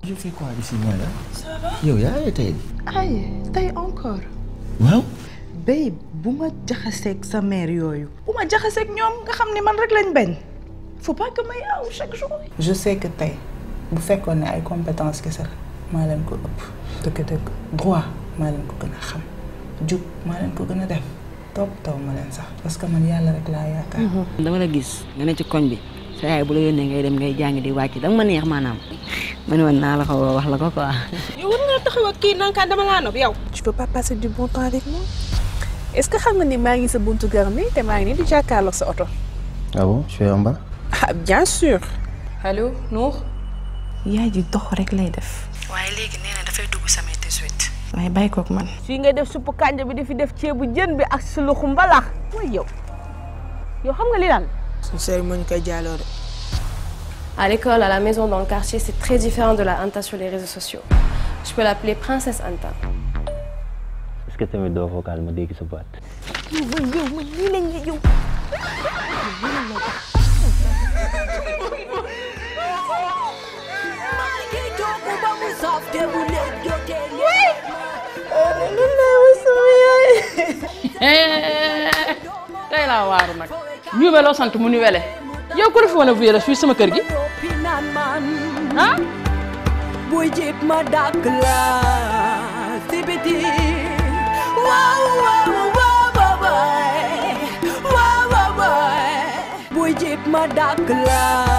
je fais quoi ici mooy la. ça va yow yaa ngi tey. ay tey encore. waaw. babe bu ma jaxaseeg sa mère yooyu. bu ma jaxaseeg ñoom nga xam ne man rek lañ bañ. faut pas que may aw chaque jour. je sais que tey bu fekkoon ne ay compétence kese la maa leen ko ëpp dëgg-dëgg droit maa leen ko gën a xam jub maa leen ko gën a def topp taw ma leen sax parce que man yàlla rek laa yaakaar. dama la gis nga ne ci koñ bi sa yaay bu la yónnee ngay dem ngay jàng di wàcc danga ma neex maanaam ma ne woon naa la ko wax la ko quoi. yow war nga taxaw ak kii nankaan dama laa nopp yow. tu peux pas passer du bon temps avec moi est-ce que xam nga ni maa ngi sa buntu kër mi te maa ngi nii di jàkkaarloog sa oto. ah bon je suis en bas. ah bien sûr. allo Nour. yaay ji dox rek lay def. waaye léegi nee na dafay dugg samay 18. waaye bàyyi koog man. fii ngay def suppu kànja bi di fi def ceebu jën bi ak suluxu mbalax mooy yow yow xam nga li lan. suñu sëriñ moo ñu koy jaaloo de. À l'école, à la maison, dans le quartier, c'est très différent de la Anta sur les réseaux sociaux. Je peux l'appeler Princesse Anta. est-ce que tamit doo vocal ma dégg sa baat. yow mooy yow mooy lii lañ yow. tey laa waaru nag ñu weloo sant mu ni wele yow ko def woon a vuyé fii sama kër gi ah buy jib ma dàkk la si biti waaw waaw waaw waaw waaw waaw buy jib ma dàkk la